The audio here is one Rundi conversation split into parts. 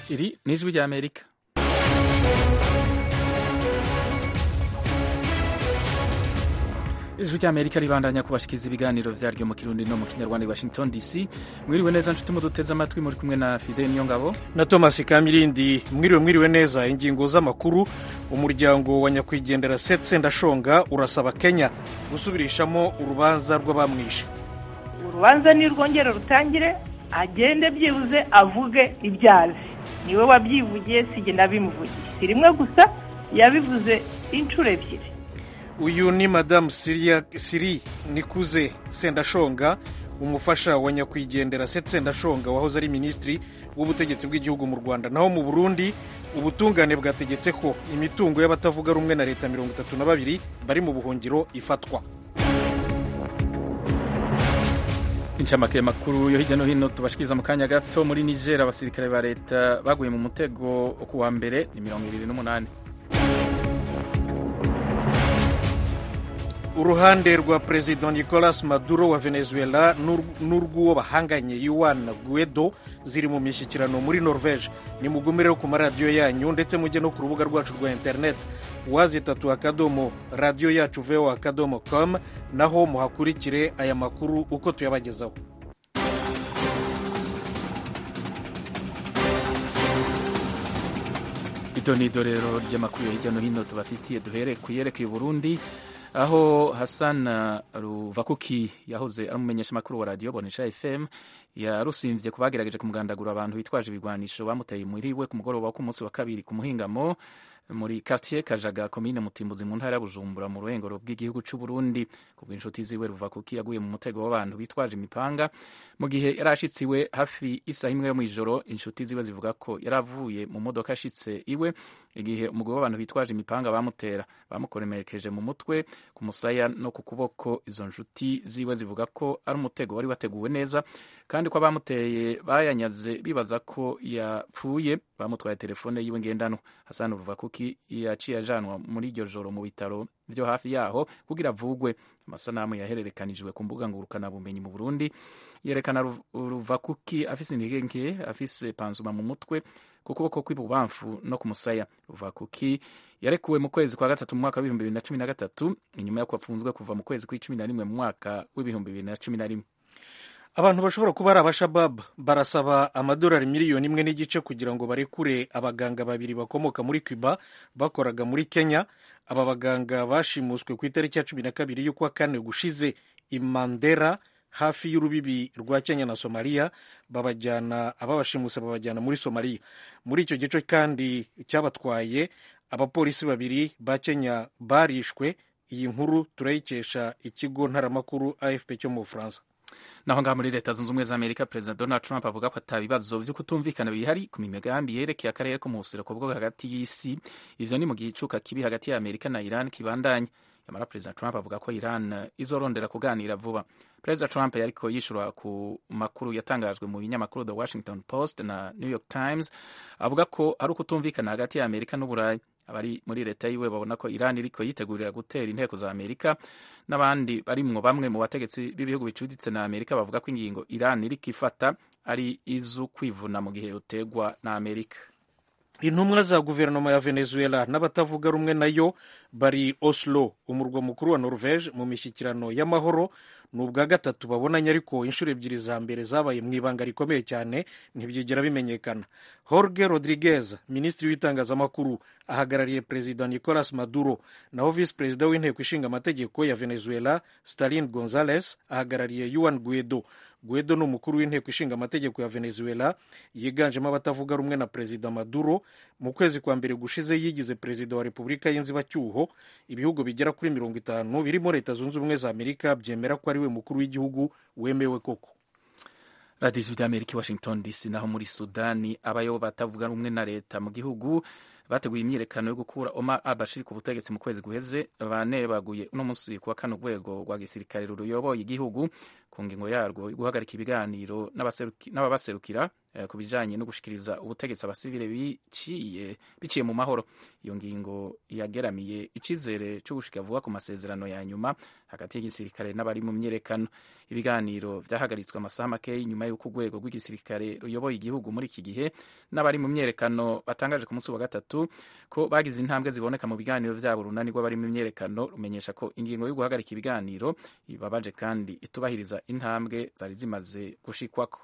iri ni ijwi ry'amerika ijwi ry'amerika ribandanya kubashikiriza ibiganiro vyaryo mu kirundi no mu kinyarwanda i washington dc mwiriwe neza nshuti muduteze amatwi muri kumwe na fide niyo ngabo na thomas kamirindi mwiriwe mwiriwe neza ingingo z'amakuru umuryango wa nyakwigendera setse ndashonga urasaba kenya gusubirishamo urubanza rw'abamwishe urubanza nirwongera rutangire agende byibuze avuge ibyo azi niwe wabyivugiye sijye nabimuvugiye si rimwe gusa yabivuze inshuro ebyiri uyu ni madamu siri nikuze sendashonga umufasha wa nyakwigendera setse sendashonga wahoze ari minisitiri w'ubutegetsi bw'igihugu mu rwanda naho mu burundi ubutungane bwategetse ko imitungo y'abatavuga rumwe na leta mirongo itatu na babiri bari mu buhungiro ifatwa incamake makuru yo hirya no hino tubashikiriza mu kanya gato muri niger abasirikare ba leta baguye mu mutego ku wa mbere ni mirongo ibiri n'umunani uruhande rwa perezida nicolas maduro wa venezuela n'urw'uwo bahanganye yuan guedo ziri mu mishyikirano muri norvege nimugumireho ku maradiyo yanyu ndetse mujye no ku rubuga rwacu rwa interineti wazitatu akadomo radiyo yacu veho akadomo com naho muhakurikire aya makuru uko tuyabagezaho ito ni idorero ry'amakuru yo hirya no hino tubafitiye duhere ku yerekeye uburundi aho Hassan Ruvakuki yahoze ari umumenyeshamakuru wa radiyo Bonesha FM yarusimvye ku bagerageje kumugandagura abantu bitwaje ibigwanisho bamuteye muri we ku mugoroba wo ku munsi wa kabiri ku muhingamo muri quartier Kajaga komine Mutimbuzi mu ntara ya Bujumbura mu ruhengero bw'igihugu c'u Burundi ku bw'inshuti ziwe Ruvakuki yaguye mu mutego w'abantu bitwaje imipanga mu gihe yarashitsiwe hafi isaha imwe yo mw'ijoro inshuti ziwe zivuga ko yaravuye mu modoka ashitse iwe igihe umugabo w'abantu bitwaje imipanga bamutera bamukoremerekeje mu mutwe ku musaya no ku kuboko izo nshuti ziwe zivuga ko ari umutego wari wateguwe neza kandi ko abamuteye bayanyaze bibaza ko yapfuye bamutwaye telefone yiwe ngendanwa Hassan Ruvakuki yaciye ajanwa muri iryo joro mu bitaro byo hafi yaho kugira avugwe amasanamu yahererekanijwe ku mbuga ngurukana bumenyi mu Burundi yerekana Ruvakuki afise intege nke afise panzuma mu mutwe ku kuboko kw'ibubamfu no ku musaya Ruvakuki yarekuwe mu kwezi kwa gatatu mu mwaka w'ibihumbi bibiri na cumi na gatatu inyuma y'uko apfunzwe kuva mu kwezi kw'icumi na rimwe mu mwaka w'ibihumbi bibiri na cumi na rimwe abantu bashobora kuba ari abashabab barasaba amadolari miliyoni imwe n'igice kugira ngo barekure abaganga babiri bakomoka muri cuba bakoraga muri kenya aba baganga bashimuswe ku itariki ya cumi na kabiri y'ukwa kane gushize imandera hafi y'urubibi rwa kenya na somaliya babajyana ababashimuse babajyana muri somaliya muri icyo gice kandi cyabatwaye abapolisi babiri ba kenya barishwe iyi nkuru turayikesha ikigo ntaramakuru afp cyo mu bufaransa naho ngaho muri leta zunze ubumwe za amerika perezida donald trump avuga ko ata bibazo byo kutumvikana bihari ku migambi yerekeye akarere ko mu buseruko bwo hagati y'isi ivyo ni mu gicuka kibi hagati ya amerika na iran kibandanya yamara perezida trump avuga ko iran izorondera kuganira vuba perezida trump yariko yishura ku makuru yatangajwe mu binyamakuru the washington post na new york times avuga ko ari ukutumvikana hagati ya amerika n'uburayi abari muri leta yiwe babona ko iran iriko yitegurira gutera inteko za amerika n'abandi barimwo bamwe mu bategetsi b'ibihugu bicuditse na amerika bavuga ko ingingo iran iriko ifata ari izu kwivuna mu gihe yotegwa na amerika intumwa za guverinoma ya venezuela n'abatavuga rumwe nayo bari oslo umurwa mukuru wa norvege mu mishyikirano y'amahoro ni ubwa gatatu babonanye ariko inshuro ebyiri za mbere zabaye mu ibanga rikomeye cyane ntibyigera bimenyekana jorge rodriguez minisitiri w'itangazamakuru ahagarariye perezida nicolas maduro naho visi perezida w'inteko ishinga amategeko ya venezuela stalin gonzales ahagarariye yuan guedo guedo ni umukuru w'inteko ishinga amategeko ya venezuela yiganjemo abatavuga rumwe na perezida maduro mu kwezi kwa mbere gushize yigize perezida wa repubulika y'inzibacyuho ibihugu bigera kuri mirongo itanu birimo leta zunze ubumwe za amerika byemera ko ari we mukuru w'igihugu wemewe koko radiyo ijwi ry'amerika i washington dc naho muri sudani abayo batavuga rumwe na leta mu gihugu bateguye imyiyerekano yo gukura Omar al-Bashir ku butegetsi mu kwezi guheze bane baguye uno munsi kuwa kane urwego rwa gisirikare ruyoboye igihugu ku ngingo yarwo yo guhagarika ibiganiro n'ababaserukira ku bijanye no gushikiriza ubutegetsi abasivile biciye biciye mu mahoro iyo ngingo yageramiye icizere cyo gushika vuba ku masezerano ya nyuma hagati y'igisirikare n'abari mu myerekano ibiganiro vyahagaritswe amasaha makeyi nyuma y'uko urwego rw'igisirikare ruyoboye igihugu muri iki gihe n'abari mu myerekano batangaje ku munsi wa gatatu ko bagize intambwe ziboneka mu biganiro vyabo urunani rw'abari mu myerekano rumenyesha ko ingingo yo guhagarika ibiganiro ibabaje kandi itubahiriza intambwe zari zimaze gushikwako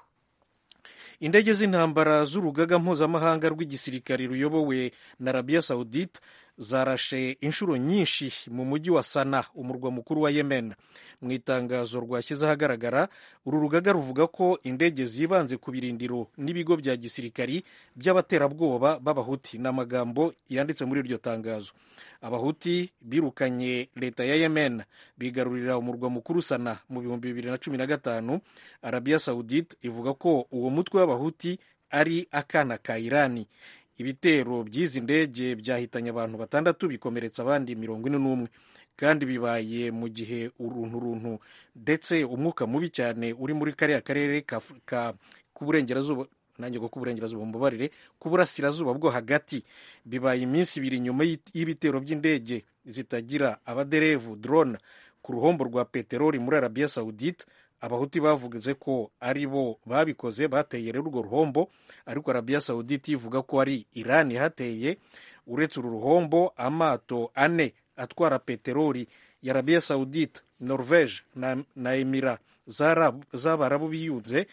indege z'intambara z'urugaga mpuzamahanga rw'igisirikari ruyobowe na arabiya sawudite zarashe inshuro nyinshi mu mujyi wa sana umurwa mukuru wa yemen mu itangazo rwashyize ahagaragara uru rugaga ruvuga ko indege zibanze ku birindiro n'ibigo bya gisirikari by'abaterabwoba b'abahuti ni amagambo yanditse muri iryo tangazo abahuti birukanye leta ya yemen bigarurira umurwa mukuru sana mu bihumbi bibiri na cumi na gatanu arabiya sawudite ivuga ko uwo mutwe w'abahuti ari akana ka irani ibitero by'izi ndege byahitanye abantu batandatu bikomeretsa abandi mirongo ine n'umwe kandi bibaye mu gihe uruntu runtu ndetse umwuka mubi cyane uri muri kariya karere k'uburengerazuba nanjye ngo k'uburengerazuba mubabarire k'uburasirazuba bwo hagati bibaye iminsi ibiri nyuma y'ibitero by'indege zitagira abaderevu drone ku ruhombo rwa peteroli muri arabiya sawudite abahuti bavuze ko ari bo babikoze bateye rero urwo ruhombo ariko arabiya sawudite ivuga ko ari irani hateye uretse uru ruhombo amato ane atwara peteroli ya arabiya sawudite norvege na, na emira z'abarabu biyunze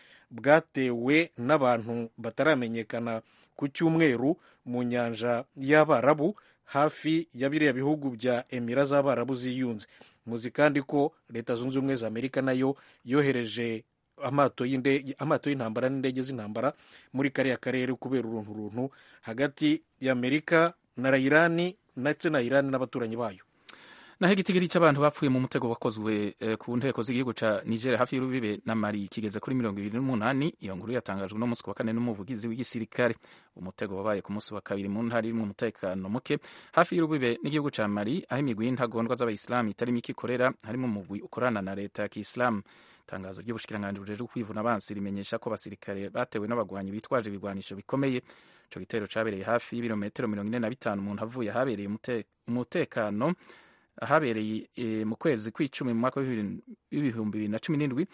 bwatewe n'abantu bataramenyekana ku cyumweru mu nyanja y'abarabu hafi ya biriya bihugu bya emira z'abarabu ziyunze muzi kandi ko leta zunze ubumwe za amerika nayo yohereje amato y'intambara n'indege z'intambara muri kariya karere kubera uruntu runtu hagati ya amerika na irani ndetse na irani n'abaturanyi bayo naho igitigiri cy'abantu bapfuye mu mutego wakozwe ku nteko z'igihugu cya nigeria hafi y'urubibe na mari kigeze kuri mirongo ibiri n'umunani iyo nkuru yatangajwe n'umunsi wa kane n'umuvugizi w'igisirikare umutego wabaye ku munsi wa kabiri mu ntara irimo umutekano muke hafi y'urubibe n'igihugu cya mari aho imigwi y'intagondwa z'abayisilamu itari mike ikorera harimo umugwi ukorana na leta ya kisilamu itangazo ry'ubushikiranganji bujejwe kwivuna abansi rimenyesha ko abasirikare batewe n'abagwanyi bitwaje ibigwanisho bikomeye ico gitero cabereye hafi y'ibirometero mirongo ine na bitanu umuntu avuye ahabereye umutekano ahabereye mu kwezi kw'icumi mu mwaka w'ibihumbi bibiri na cumi n'indwi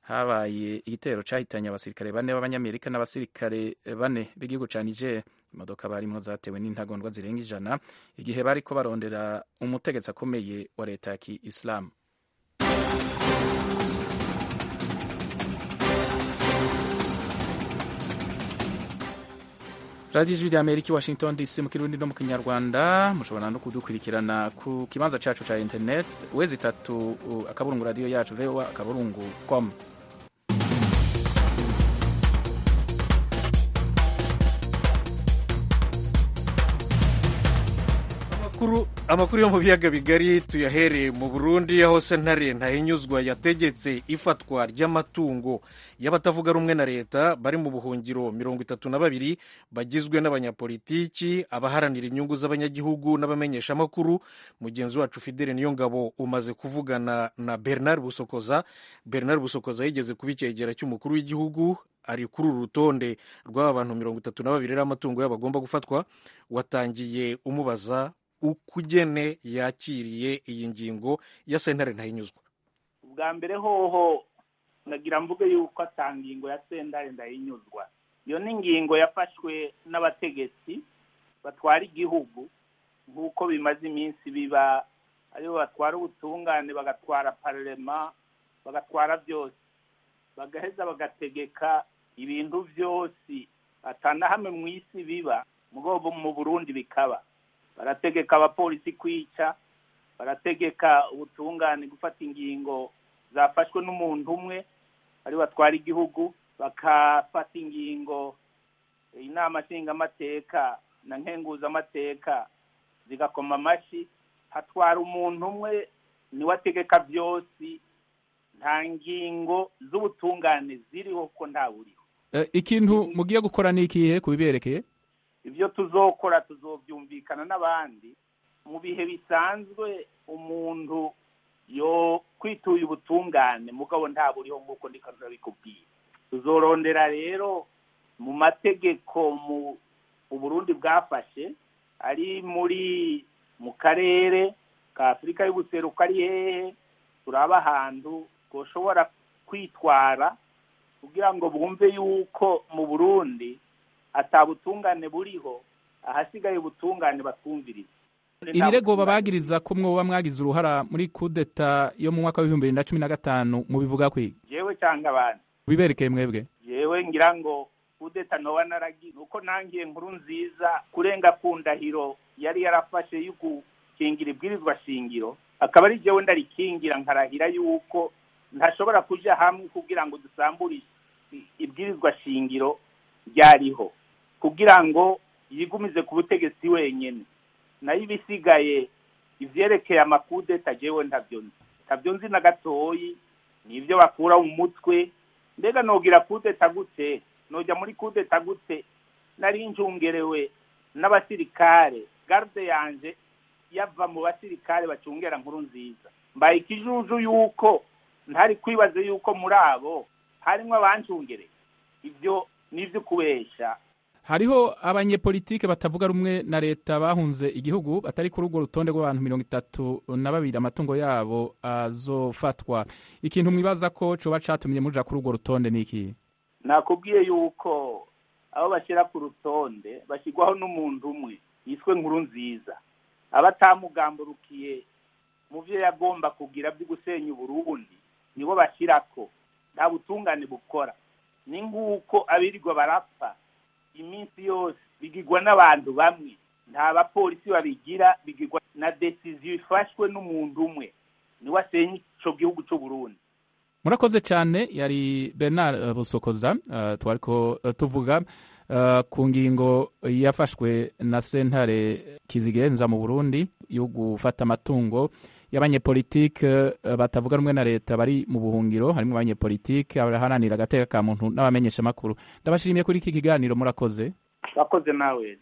habaye igitero cyahitanye abasirikare bane b'abanyamerika n'abasirikare bane b'igihugu cya niger imodoka barimo zatewe n'intagondwa zirenga ijana igihe bariko barondera umutegetsi akomeye wa leta ya kiisilamu radiyo ijwi rya amerika washington dc mu kirundi no mu kinyarwanda mushobora no kudukurikirana ku kibanza cyacu cya internet wezi itatu akaburungu radiyo yacu voa akaburungu com amakuru yo mu biyaga bigari tuyahereye mu burundi aho sentare ntahinyuzwa yategetse ifatwa ry'amatungo y'abatavuga rumwe na leta bari mu buhungiro mirongo itatu na babiri bagizwe n'abanyapolitiki abaharanira inyungu z'abanyagihugu n'abamenyeshamakuru mugenzi wacu fidele niyo ngabo umaze kuvugana na bernard busokoza bernard busokoza yigeze kuba icyegera cy'umukuru w'igihugu ari kuri uru rutonde rw'aba bantu mirongo itatu na babiri y'amatungo yabo agomba gufatwa watangiye umubaza ukugene yakiriye iyi ngingo ya sentare ntayinyuzwa bwa mbere hoho nagira mvuge yuko ata ngingo ya sentare ndayinyuzwa iyo ni ingingo yafashwe n'abategetsi batwara igihugu nk'uko bimaze iminsi biba aribo batwara ubutungane bagatwara pararema bagatwara byose bagaheza bagategeka ibintu byose hamwe mu isi biba mu burundi bikaba barategeka abapolisi kwica barategeka ubutungane gufata ingingo zafashwe n'umuntu umwe ari batwara igihugu bakafata ingingo inama nshingamateka na nkenguzamateka zigakoma amashyi hatwara umuntu umwe niwe ategeka byose nta ngingo z'ubutungane ziriho ko nta buriho ikintu mugiye gukora ni ikihe kubiberekeye ibyo tuzokora tuzobyumvikana n'abandi mu bihe bisanzwe umuntu yo kwituye ubutungane mugabo nta buriho nk'uko ndiko ndabikubwira tuzorondera rero mu mategeko mu uburundi bwafashe ari muri mu karere ka afurika y'ubuseruko ari hehe turaba ahantu twoshobora kwitwara kugira ngo bumve yuko mu burundi atabutungane buriho ahasigaye ubutungane batwumviriza ibirego babagiriza ko mwoba mwagize uruhara muri kudeta yo mu mwaka w'ibihumbi bibiri na cumi na gatanu mubivuga kwiga jewe cyangwa abandi biberekeye mwebwe jewe ngira ngo kudeta noba naragize nuko nangiye nkuru nziza kurenga ku ndahiro yari yarafashe yo gukingira ibwirizwa shingiro akaba ari jewe ndarikingira nkarahira yuko ntashobora kuja hamwe kugira ngo dusambure ibwirizwa shingiro ryariho kugira ngo yigumize ku butegetsi wenyene nayo ibisigaye ivyerekeye amakudeta jewe ntavyo nzi ntavyo nzi na gatoyi nivyo bakura mu mutwe mbega nogira kudeta gute noja muri kudeta gute nari njungerewe n'abasirikare garde yanje yava mu basirikare bacungera nkuru nziza mbaye ikijuju yuko ntari kwibaze yuko muri abo harimwo abancungereye ivyo nivyo kubesha hariho abanyepolitike batavuga rumwe na leta bahunze igihugu batari kuri urwo rutonde rw'abantu mirongo itatu na babiri amatungo yabo azofatwa ikintu mwibaza ko coba catumye muja kuri urwo rutonde ni iki nakubwiye yuko abo bashyira ku rutonde bashyirwaho n'umuntu umwe yiswe nkuru nziza aba atamugamburukiye mu byo yagomba kugira byo gusenya uburundi nibo bashyirako nta butungane bukora ni nk'uko abirirwa barapfa iminsi yose bigirwa n'abantu bamwe nta bapolisi babigira bigirwa na desiziyo ifashwe n'umuntu umwe niwe asenya ico gihugu c'uburundi murakoze cyane yari bernard busokoza uh, twariko uh, tuvuga uh, ku ngingo yafashwe na sentare kizigenza mu burundi yo gufata amatungo y'abanyepolitike batavuga rumwe na leta bari mu buhungiro harimo abanyepolitike abaharanira agateka ka muntu n'abamenyesha amakuru ndabashimiye kuri iki kiganiro murakoze urakoze nawe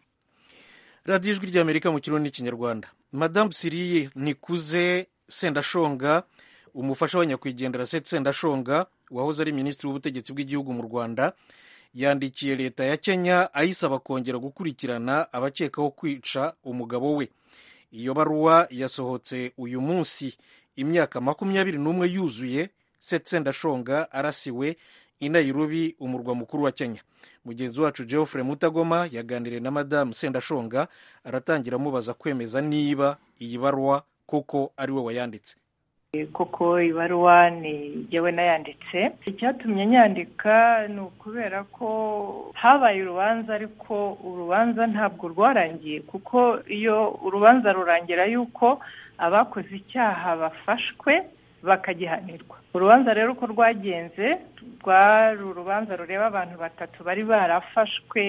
radiyo ijwi ry'amerika mu kirundi n'ikinyarwanda madamu siriye nikuze sendashonga umufasha wa nyakwigendera seti sendashonga wahoze ari minisitiri w'ubutegetsi bw'igihugu mu rwanda yandikiye leta ya kenya ayisaba kongera gukurikirana abakekaho kwica umugabo we iyo baruwa yasohotse uyu munsi imyaka makumyabiri n'umwe yuzuye seti sendashonga arasiwe i nairobi umurwa mukuru wa kenya mugenzi wacu geoffrey mutagoma yaganiriye na madamu sendashonga aratangira amubaza kwemeza niba iyi baruwa koko ari we wayanditse koko ibaruwa ni jyewe nayanditse icyatumye nyandika ni ukubera ko habaye urubanza ariko urubanza ntabwo rwarangiye kuko iyo urubanza rurangira yuko abakoze icyaha bafashwe bakagihanirwa urubanza rero uko rwagenze rwari urubanza rureba abantu batatu bari barafashwe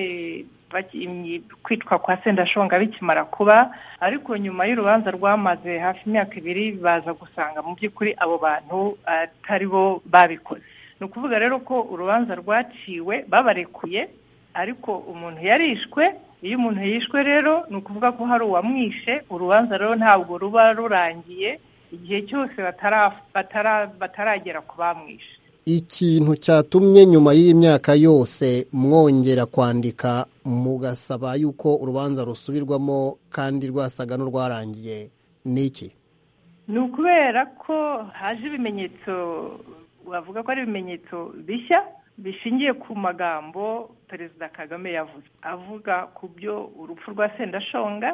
kwitwa kwa sendashonga bikimara kuba ariko nyuma y'urubanza rwamaze hafi imyaka ibiri baza gusanga mu by'ukuri abo bantu atari bo babikoze ni ukuvuga rero ko urubanza rwaciwe babarekuye ariko umuntu yarishwe iyo umuntu yishwe rero ni ukuvuga ko hari uwamwishe urubanza rero ntabwo ruba rurangiye igihe cyose bataragera ku bamwishe ikintu cyatumye nyuma y'imyaka yose mwongera kwandika mugasaba yuko urubanza rusubirwamo kandi rwasaga n'urwarangiye ni iki ni ukubera ko haje ibimenyetso wavuga ko ari ibimenyetso bishya bishingiye ku magambo perezida kagame yavuze avuga ku byo urupfu rwa sendashonga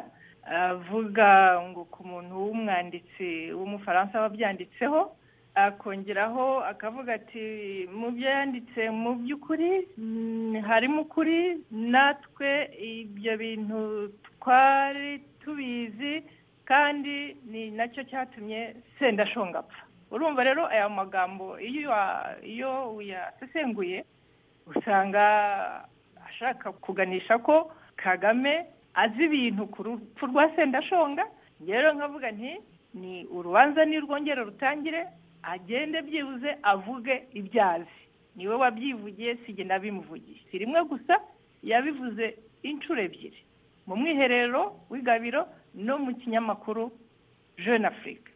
avuga ngo ku muntu w'umwanditsi w'umufaransa wabyanditseho akongeraho akavuga ati mu byo yanditse mu by'ukuri harimo ukuri natwe ibyo bintu twari tubizi kandi ni nacyo cyatumye sendashonga apfa urumva rero aya magambo iyo uyasesenguye usanga ashaka kuganisha ko kagame azi ibintu ku rupfu rwa sendashonga rero nkavuga nti ni urubanza nirwongera rutangire agende byibuze avuge ibyo azi niwe wabyivugiye si nabimuvugiye si rimwe gusa yabivuze inshuro ebyiri mu mwiherero w'igabiro no mu kinyamakuru jeune afrique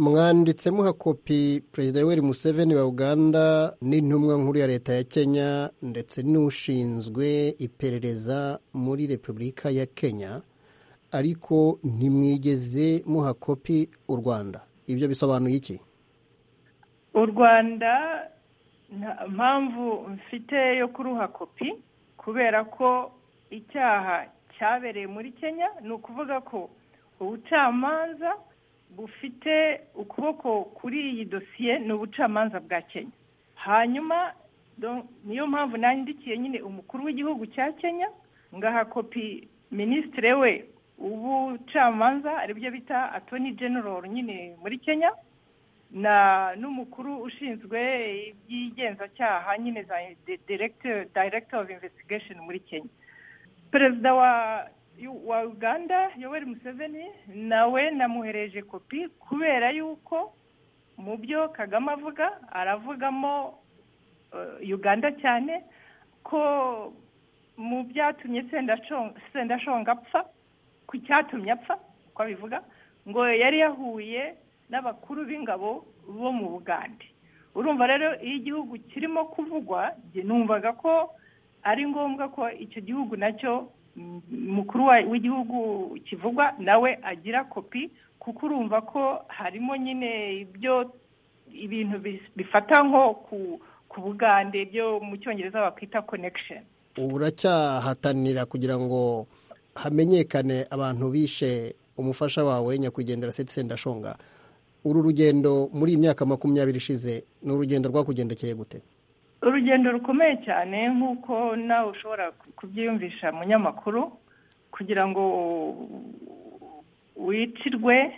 mwanditse muha kopi perezida yoweri museveni wa uganda n'intumwa nkuru ya leta ya kenya ndetse n'ushinzwe iperereza muri repubulika ya kenya ariko ntimwigeze muha kopi u rwanda ibyo bisobanuye iki u rwanda nta mpamvu mfite yo kuruha kopi kubera ko icyaha cyabereye muri kenya ni ukuvuga ko ubucamanza bufite ukuboko kuri iyi dosiye ni ubucamanza bwa kenya hanyuma niyo mpamvu nandikiye nyine umukuru w'igihugu cya kenya ngaha kopi minisitiri we ubucamanza aribyo bita atoni general nyine muri kenya na n'umukuru ushinzwe iby'igenzacyaha nyine za director of investigation muri kenya perezida wa wa uganda yoweri museveni nawe namuhereje kopi kubera yuko mu byo kagame avuga aravugamo uganda cyane ko mu byatumye sendashonga apfa ku cyatumye apfa uko abivuga ngo yari yahuye n'abakuru b'ingabo bo mu bugande urumva rero iyo igihugu kirimo kuvugwa numvaga ko ari ngombwa ko icyo gihugu nacyo mukuru w'igihugu kivugwa nawe agira kopi kuko urumva ko harimo nyine ibyo ibintu bifata nko ku bugande byo mu cyongereza bakwita connection uracyahatanira kugira ngo hamenyekane abantu bishe umufasha wawe nyakwigendera seti sendashonga uru rugendo muri iyi myaka makumyabiri ishize ni urugendo rwakugendekeye gute urugendo rukomeye cyane nk'uko nawe ushobora kubyiyumvisha munyamakuru kugira ngo wicirwe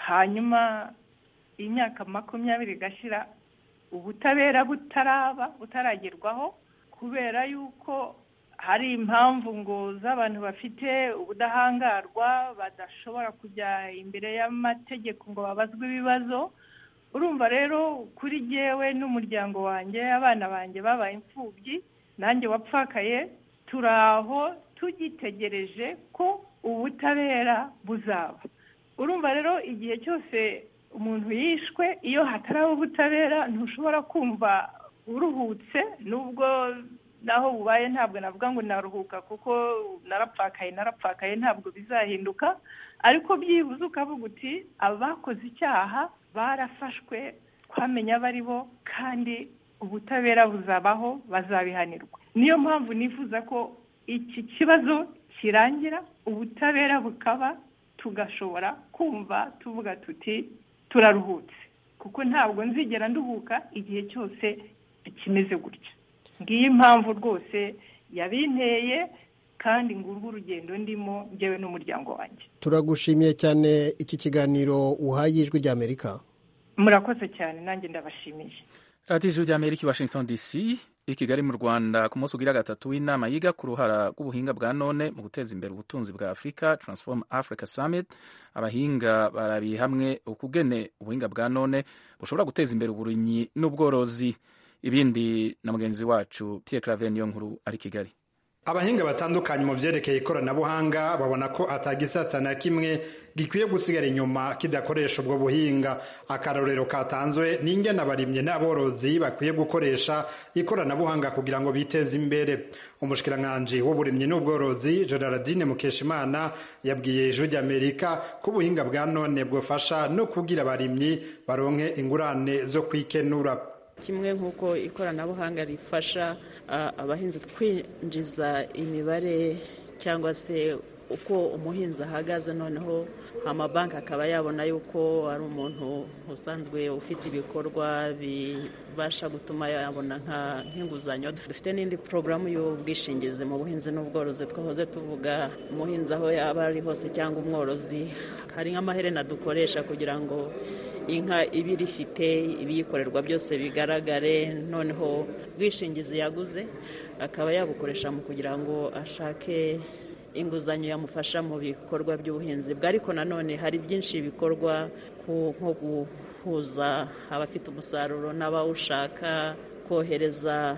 hanyuma imyaka makumyabiri igashira ubutabera butaraba butaragerwaho kubera yuko hari impamvu ngo z'abantu bafite ubudahangarwa badashobora kujya imbere y'amategeko ngo babazwe ibibazo urumva rero kuri jyewe n'umuryango wanjye abana banjye babaye imfubyi nanjye wapfakaye turi aho tugitegereje ko ubutabera buzaba urumva rero igihe cyose umuntu yishwe iyo hataraba ubutabera ntushobora kumva uruhutse nubwo naho bubaye ntabwo navuga ngo naruhuka kuko narapfakaye narapfakaye ntabwo bizahinduka ariko byibuze ukavuga uti abakoze icyaha barafashwe twamenya abo ari bo kandi ubutabera buzabaho bazabihanirwa niyo mpamvu nifuza ko iki kibazo kirangira ubutabera bukaba tugashobora kumva tuvuga tuti turaruhutse kuko ntabwo nzigera nduhuka igihe cyose kimeze gutya ngiyi impamvu rwose yabinteye kandi ngurwa urugendo ndimo njyewe n'umuryango wanjye turagushimiye cyane iki kiganiro uhaye ijwi ry'amerika murakoze cyane nanjye ndabashimiye radiyo ijwi ry'amerika i washington dc i kigali mu rwanda ku munsi ugira gatatu w'inama yiga ku ruhara rw'ubuhinga bwa none mu guteza imbere ubutunzi bwa afurika transform africa summit abahinga barabiye hamwe ukugene ubuhinga bwa none bushobora guteza imbere uburimyi n'ubworozi ibindi na mugenzi wacu Pierre Claver niyo nkuru ari Kigali abahinga batandukanye mu byerekeye ikoranabuhanga babona ko atagisata na kimwe gikwiye gusigara inyuma kidakoresha ubwo buhinga akarorero katanzwe n'ingene abarimye n'aborozi bakwiye gukoresha ikoranabuhanga kugira ngo biteze imbere umushikiranganji w'uburimyi n'ubworozi gerardine mukeshimana yabwiye ijwi ry'amerika ko ubuhinga bwa none bwafasha no kugira abarimyi baronke ingurane zo kwikenura kimwe nk'uko ikoranabuhanga rifasha abahinzi kwinjiza imibare cyangwa se uko umuhinzi ahagaze noneho amabanki akaba yabona yuko ari umuntu usanzwe ufite ibikorwa bibasha gutuma yabona nk'inguzanyo dufite n'indi porogaramu y'ubwishingizi mu buhinzi n'ubworozi twahoze tuvuga umuhinzi aho yaba ari hose cyangwa umworozi hari nk'amaherena dukoresha kugira ngo inka iba irifite ibiyikorerwa byose bigaragare noneho ubwishingizi yaguze akaba yabukoresha mu kugira ngo ashake inguzanyo yamufasha mu bikorwa by'ubuhinzi bwe ariko nanone hari byinshi bikorwa nko guhuza abafite umusaruro n'abawushaka kohereza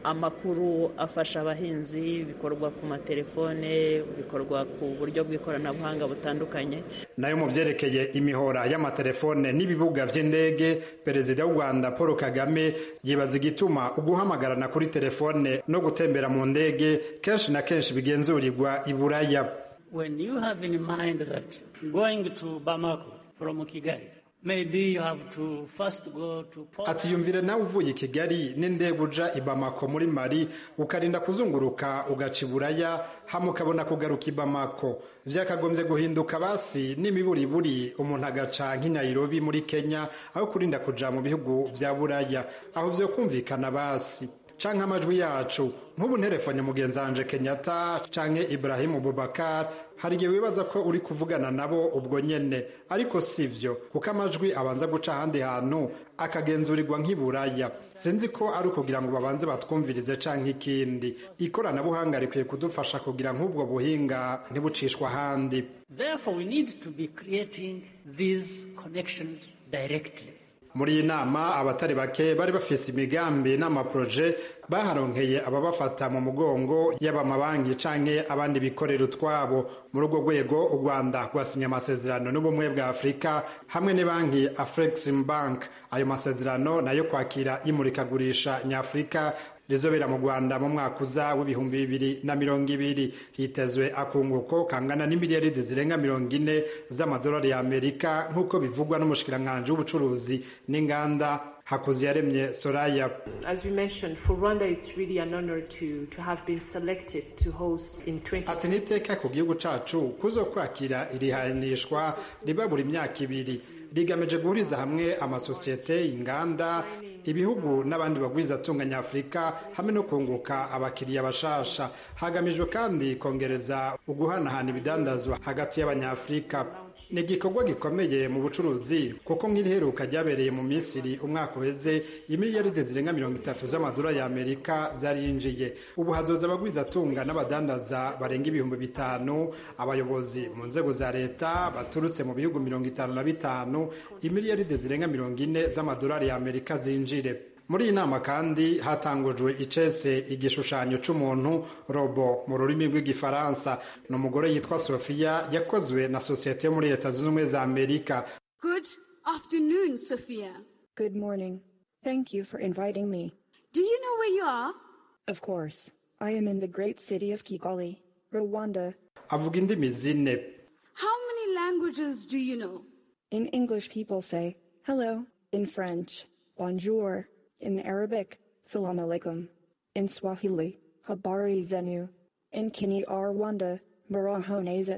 amakuru afasha abahinzi bikorwa ku matelefone bikorwa ku buryo bw'ikoranabuhanga butandukanye nayo mu byerekeye imihora y'amatelefone n'ibibuga by'indege perezida w'u rwanda paul kagame yibaza igituma uguhamagarana kuri telefone no gutembera mu ndege kenshi na kenshi bigenzurirwa i buraya when you have in mind that going to bamako from kigali maybe you have to first go to ati yumvire nawe uvuye i kigali n'indege uja i bamako muri mari ukarinda kuzunguruka ugaca i buraya hama ukabona kugaruka i bamako vyakagombye guhinduka basi n'imiburiburi umuntu agaca nk'i nairobi muri kenya aho kurinda kuja mu bihugu vya buraya aho vyo kumvikana basi canke amajwi yacu nk'ubu nterefone mugenzi wanje kenyatta canke ibrahimu bubakar hari igihe wibaza ko uri kuvugana nabo ubwo nyene ariko sivyo kuko amajwi abanza guca ahandi hantu akagenzurirwa nk'iburaya sinzi ko ari ukugira ngo babanze batwumvirize canke ikindi ikoranabuhanga rikwiye kudufasha kugira nk'ubwo buhinga ntibucishwa ahandi therefore we need to be creating these connections directly muri iyi nama abatari bake bari bafise imigambi n'amaproje baharonkeye ababafata mu mugongo yaba amabanki canke abandi bikorera utwabo muri urwo rwego u rwanda rwasinye amasezerano n'ubumwe bwa afurika hamwe n'banki afrexim bank ayo masezerano nayo kwakira imurikagurisha nyafurika rizobera mu rwanda mu mwaka uza w'ibihumbi bibiri na mirongo ibiri hitezwe akunguko kangana n'imiliyaridi zirenga mirongo ine z'amadolari y'amerika nk'uko bivugwa n'umushikiranganji w'ubucuruzi n'inganda hakuziyaremye soraya As we mentioned, for Rwanda, it's really an honor to, to have been selected to host in 20... ati niteka ku gihugu cacu kuzo kwakira irihanishwa riba buri myaka ibiri rigamije guhuriza hamwe amasosiyete inganda ibihugu n'abandi bagwiza atunga nyafurika hamwe no kunguka abakiriya bashasha hagamijwe kandi kongereza uguhanahana ibidandazwa hagati y'abanyafurika ni igikorwa gikomeye mu bucuruzi kuko nk'iriheruka ryabereye mu misiri umwaka uheze imiliyaride zirenga mirongo itatu z'amadolari y'amerika zarinjiye ubu hazoza abagwizatunga n'abadandaza barenga ibihumbi bitanu abayobozi mu nzego za leta baturutse mu bihugu mirongo itanu na bitanu imiliyaride zirenga mirongo ine z'amadolari y'amerika zinjire muri iyi nama kandi hatangujwe icese igishushanyo c'umuntu robo mu rurimi rw'igifaransa ni umugore yitwa sofiya yakozwe na sosiyete yo muri leta zunze ubumwe za amerika Good afternoon, Sophia. Good morning. Thank you for inviting me. Do you know where you are? Of course. I am in the great city of Kigali, Rwanda. avuga indimi zine How many languages do you know? In English, people say hello. In French, bonjour. In Arabic, salam alaikum. In Swahili, habari zenu. In Kini Rwanda, marahoneze.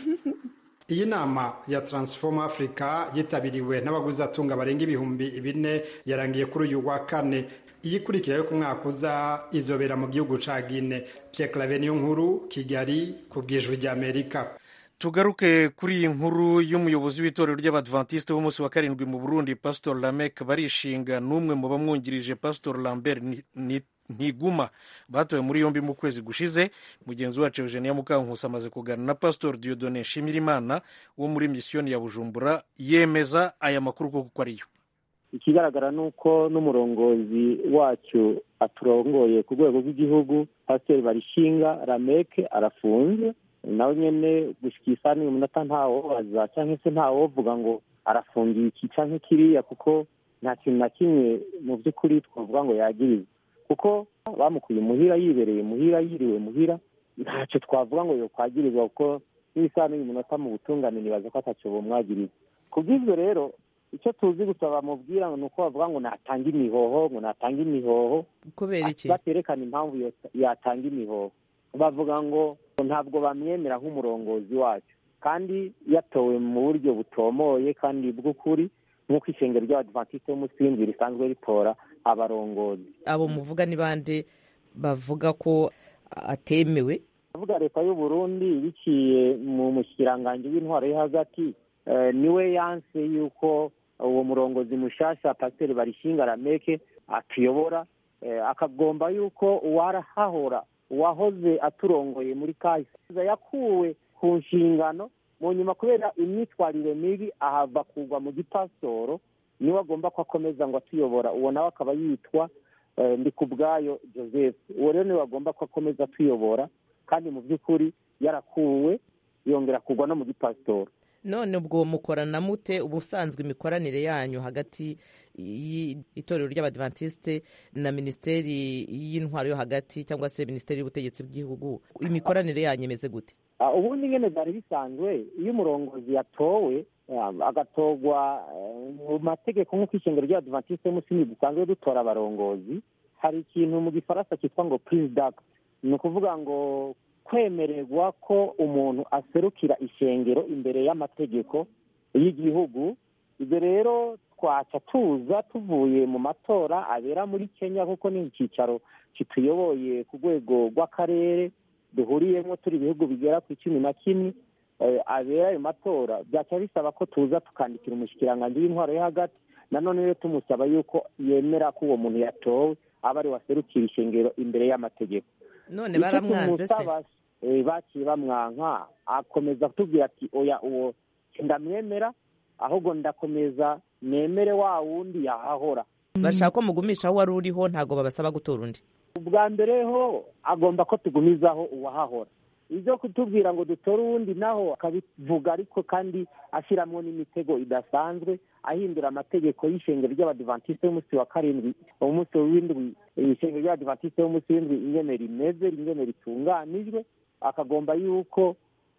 iyi nama ya transform africa yitabiriwe n'abaguzatunga barenga ibihumbi bine yarangiye kuri uyu wa kane iyikurikira yo ku mwaka uza izobera mu gihugu ca gine pierre clave niyo nkuru kigali ku bwijwi ry'amerika tugaruke kuri iyi nkuru y'umuyobozi w'itorero ry'abadventiste b'umunsi wa karindwi mu burundi pastor lamek barishinga n'umwe mu bamwungirije pastor lambert ntiguma batowe muri yombi mu kwezi gushize mugenzi wacu eugenia mukankusi amaze kuganira na pastor diodone nshimirimana wo muri misiyoni ya bujumbura yemeza aya makuru koko ko ariyo ikigaragara ni uko n'umurongozi wacu aturongoye ku rwego rw'igihugu pasiteri barishinga rameke arafunze nawe nyine gushyika isaha n'uyu munota ntawobaza cyangwa se ntawovuga ngo arafungiye iki cyangwa kiriya kuko nta kintu na kimwe mu by'ukuri twavuga ngo yagirize kuko bamukuye muhira yibereye muhira yiriwe muhira ntacyo twavuga ngo yokwagirizwa kuko n'isaha n'uyu munota mu butungane nibaza ko atacyo bumwagiriza ku bw'ibyo rero icyo tuzi gusa bamubwira ni uko bavuga ngo natanga imihoho ngo natanga imihoho kubera iki baterekana impamvu yatanga imihoho bavuga ngo ntabwo bamwemera nk'umurongozi wacu kandi yatowe mu buryo butomoye kandi bw'ukuri nk'uko ishengero ry'abadivantisite b'umusingi risanzwe ritora abarongozi abo muvuga ni bande bavuga ko atemewe bavuga leta y'u Burundi biciye mu mushikiranganji w'intwaro yo hagati niwe yanse yuko uwo murongozi mushasha pasiteri barishinga rameke atuyobora akagomba yuko uwarahahora uwahoze aturongoye muri kahise yakuwe ku nshingano mu nyuma kubera imyitwarire mibi ahava kugwa mu gipasitoro niwe agomba ko akomeza ngo atuyobora uwo nawe akaba yitwa ndi ku bwayo joseph uwo rero niwe bagomba ko akomeza tuyobora kandi mu by'ukuri yarakuwe yongera kugwa no mu gipasitori none ubwo mukorana mute ubusanzwe imikoranire yanyu hagati y'itorero ry'abadivantisite na minisiteri y'intwaro yo hagati cyangwa se minisiteri y'ubutegetsi bw'igihugu imikoranire yanyu imeze gute ubundi nyine byari bisanzwe iyo umurongozi yatowe agatorwa mu mategeko nk'uko ishingiro ry'abadivantisite y'umusingi dusanzwe dutora abarongozi hari ikintu mu gifaransa cyitwa ngo perezidaga ni ukuvuga ngo kwemererwa ko umuntu aserukira ishengero imbere y'amategeko y'igihugu ibyo rero twaca tuza tuvuye mu matora abera muri kenya kuko ni icyicaro kituyoboye ku rwego rw'akarere duhuriyemo turi ibihugu bigera ku icumi na kimwe abera ayo matora byaca bisaba ko tuza tukandikira umushyikirangantego w'intwaro yo hagati nanone rero tumusaba yuko yemera ko uwo muntu yatowe aba ari waserukira ishengero imbere y'amategeko none baramwanze se baciye bamwanka akomeza kutubwira ati oya uwo ndamwemera ahubwo ndakomeza nemere wa wundi yahahora bashaka ko mugumisha aho wari uriho ntabwo babasaba gutora undi ubwa mbere ho agomba ko tugumizaho uwahahora ibyo kutubwira ngo dutore uwundi naho akabivuga ariko kandi ashyiramo n'imitego idasanzwe ahindura amategeko y'ishengero ry'abadivantisite y'umunsi wa karindwi umunsi w'indwi ishengero ry'abadivantisite y'umunsi w'indwi ingene rimeze ingene ritunganijwe akagomba yuko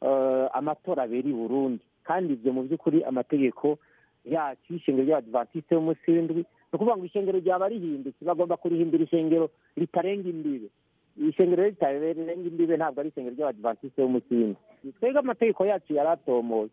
amatora abera i burundi kandi ibyo mu by'ukuri amategeko yacu y'ishengero ry'abadivantisite y'umunsi w'indwi ni ukuvuga ngo ishengero ryaba rihindutse bagomba kurihindura ishengero ritarenga imbibe ishengero ritarenga imbibe ntabwo ari ishengero ry'abadivantisite y'umunsi w'indwi twebwe amategeko yacu yari atomoye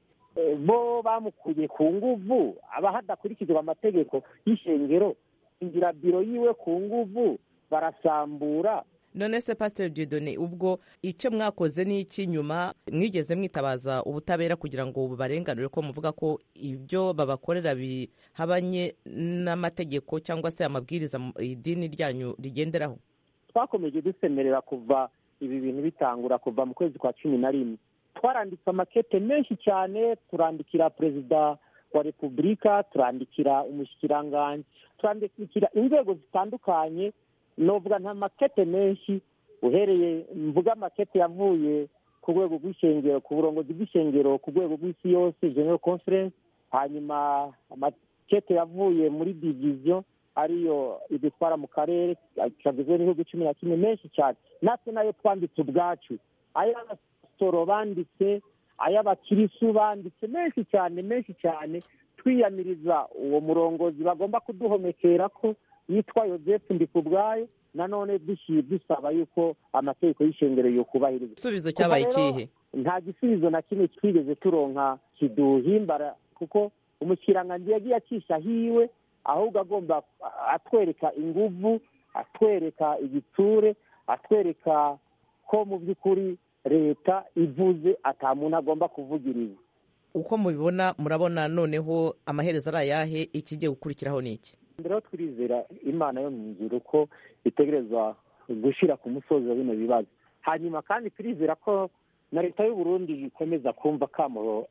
bo bamukuye ku nguvu aba hadakurikizwa amategeko y'ishengero ingira biro yiwe ku nguvu barasambura none se pasiteri didone ubwo icyo mwakoze ni iki nyuma mwigeze mwitabaza ubutabera kugira ngo bubarenganure ko muvuga ko ibyo babakorera bihabanye n'amategeko cyangwa se amabwiriza idini ryanyu rigenderaho twakomeje dusemerera kuva ibi bintu bitangura kuva mu kwezi kwa cumi na rimwe twaranditse amakete menshi cyane turandikira perezida wa repubulika turandikira umushyikirangantzi turandikira inzego zitandukanye novuga nta makete menshi uhereye mvuga amakete yavuye ku rwego rw'ishengero ku burongozi bw'ishengero ku rwego rw'isi yose general conference hanyuma amakete yavuye muri diviziyo ariyo idutwara mu karere kagizwe n'ibihugu cumi na kimwe menshi cyane natwe nayo twanditse ubwacu ay'abasoro banditse ay'abakirisu banditse menshi cyane menshi cyane twiyamiriza uwo murongozi bagomba kuduhomekera ko yitwa yozefu ndikubwayo nanone dushyira dusaba yuko amategeko y'ishengero yokubahirizwa igisubizo cyabaye ikihe nta gisubizo na kimwe twigeze turonka kiduhimbara kuko umushyirangantego yagiye acisha hiwe ahubwo agomba atwereka inguvu atwereka igitsure atwereka ko mu by'ukuri leta ivuze ata muntu agomba kuvugiriza uko mubibona murabona noneho amaherezo ari ayahe ikigiye gukurikiraho ni iki mbere twirizera imana yo mu nzira uko itegerezwa gushyira ku musozi wa bino bibazo hanyuma kandi turizera ko na leta y'u Burundi ikomeza kumva akamo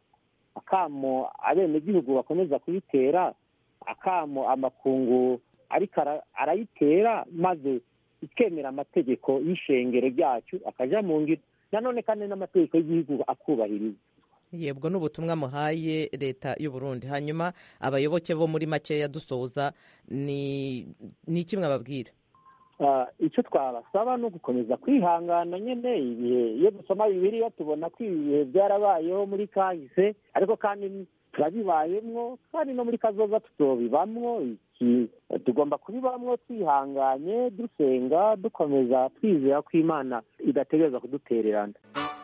akamo abenegihugu bakomeza kuyitera akamo amakungu ariko arayitera maze ikemera amategeko y'ishengero ryacu akajya mu ngiro nanone kandi n'amategeko y'igihugu akubahiriza yebwo n'ubutumwa muhaye leta y'u Burundi hanyuma abayoboke bo muri makeya dusoza ni iki mwababwira icyo twabasaba ni ugukomeza kwihangana nyine ibihe iyo dusoma bibiriya tubona ko ibi bihe byarabayeho muri kahise ariko kandi turabibayemwo kandi no muri kazoza tutobibamwo iki tugomba kubibamwo twihanganye dusenga dukomeza twizera ko imana idategereza kudutererana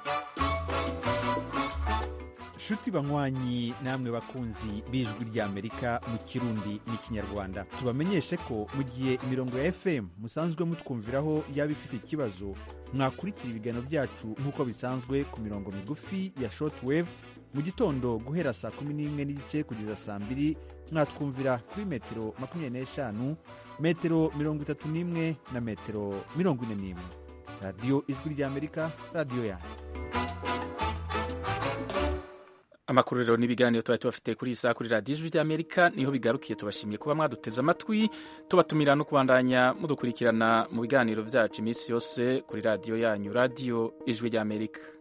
nshuti banywanyi namwe bakunzi b'ijwi ry'amerika mu kirundi n'ikinyarwanda tubamenyeshe ko mu gihe imirongo ya fm musanzwe mutwumviraho yaba ifite ikibazo mwakurikira ibiganiro byacu nk'uko bisanzwe ku mirongo migufi ya shortwave mu gitondo guhera saa kumi n'imwe n'igice kugeza saa mbiri mwatwumvira kuri metero makumyabiri n'eshanu metero mirongo itatu n'imwe na metero mirongo ine n'imwe radiyo ijwi ry'amerika radiyo yanyu amakuru rero n'ibiganiro tuba tubafite kuri iyi saha kuri radiyo ijwi ry'amerika niho bigarukiye tubashimiye kuba mwaduteze amatwi tubatumira no kubandanya mudukurikirana mu biganiro byacu iminsi yose kuri radiyo yanyu radiyo ijwi ry'amerika